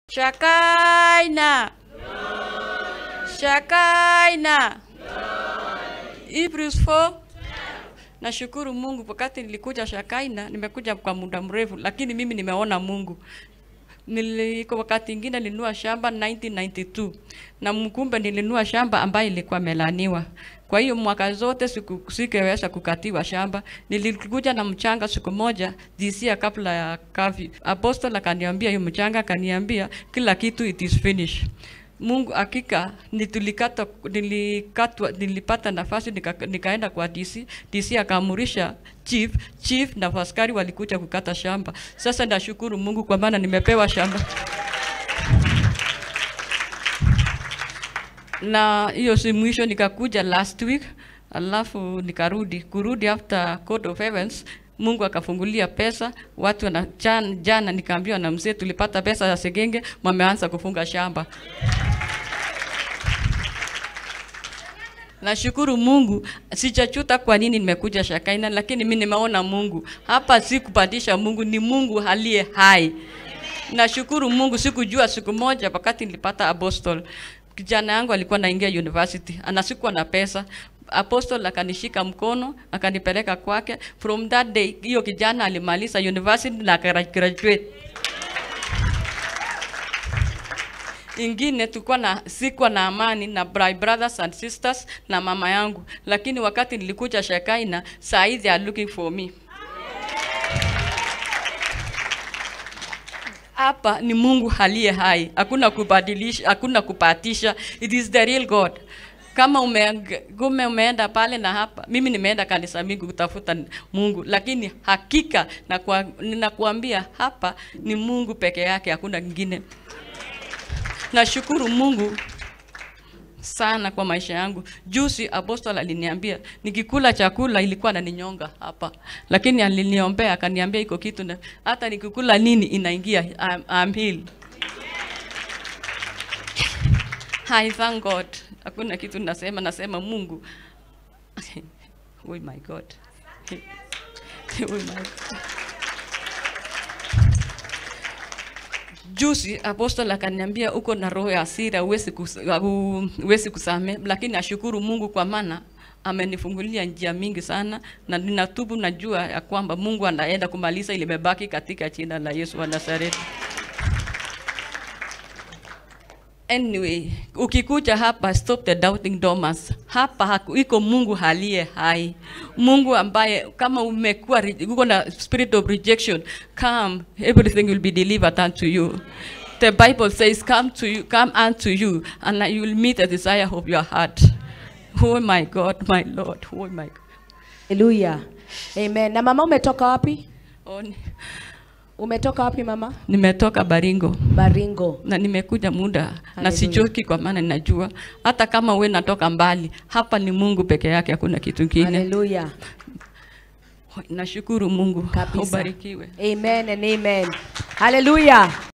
Shakaina. Shakaina. Hebrews 4 Nashukuru Mungu wakati nilikuja Shakaina, nimekuja kwa muda mrefu, lakini mimi nimeona Mungu. Niliko wakati ingine nilinunua shamba 1992 na mkumbe nilinunua shamba ambayo ilikuwa melaniwa. Kwa hiyo mwaka zote siku sikeweza kukatiwa shamba. Nilikuja na mchanga siku moja disia kabla ya kavi. Apostle akaniambia hiyo mchanga, akaniambia kila kitu it is finished. Mungu hakika nitulikata nilikatwa nilipata nafasi nika, nikaenda kwa DC DC akaamurisha chief chief na askari walikuja kukata shamba. Sasa nashukuru Mungu kwa maana nimepewa shamba. na hiyo si mwisho, nikakuja last week alafu nikarudi kurudi after court of heavens Mungu akafungulia pesa watu wana, jana, jana nikaambiwa na mzee tulipata pesa ya Segenge, wameanza kufunga shamba. Nashukuru Mungu, sijachuta kwa nini nimekuja Shakaina, lakini mimi nimeona Mungu hapa. Si kupatisha Mungu, ni Mungu aliye hai. Nashukuru Mungu, sikujua siku moja wakati nilipata apostol kijana yangu alikuwa naingia university, ana sikuwa na pesa. Apostle akanishika mkono akanipeleka kwake. From that day hiyo kijana alimaliza university na graduate. Ingine tulikuwa na sikuwa na amani na my brothers and sisters na mama yangu, lakini wakati nilikuja Shekaina, saa hizi they are looking for me. hapa ni Mungu aliye hai, hakuna kubadilisha, hakuna kupatisha. It is the real God. Kama ume, ume umeenda pale na hapa, mimi nimeenda kanisa mingi kutafuta Mungu, lakini hakika na kwa, ninakuambia hapa ni Mungu peke yake, hakuna kingine. Nashukuru Mungu sana kwa maisha yangu. Juzi apostol aliniambia nikikula chakula ilikuwa naninyonga hapa, lakini aliniombea akaniambia iko kitu na hata nikikula nini inaingia. I'm, I'm healed. I thank God. Hakuna kitu nasema, nasema Mungu. oh my God. oh my God. Juzi apostol akaniambia uko na roho ya hasira, huwezi kus, huwezi kusamehe, lakini ashukuru Mungu kwa maana amenifungulia njia mingi sana, na ninatubu, najua ya kwamba Mungu anaenda kumaliza ile imebaki katika jina la Yesu wa Nazareti. Anyway, ukikuja hapa stop the doubting Thomas. Hapa haku, iko Mungu aliye hai, Mungu ambaye kama umekuwa uko na spirit of rejection, come everything will be delivered unto you. The Bible says come to you, come unto you and you will meet the desire of your heart. Oh my God, my Lord, oh my God. Haleluya. Amen. Na mama umetoka wapi? Oh, ni- Umetoka wapi mama? nimetoka Baringo. Baringo. na nimekuja muda na Hallelujah. sichoki, kwa maana ninajua hata kama we natoka mbali, hapa ni Mungu peke yake, hakuna kitu kingine. Haleluya. Nashukuru Mungu, Kabisa. ubarikiwe. Amen and amen. Haleluya.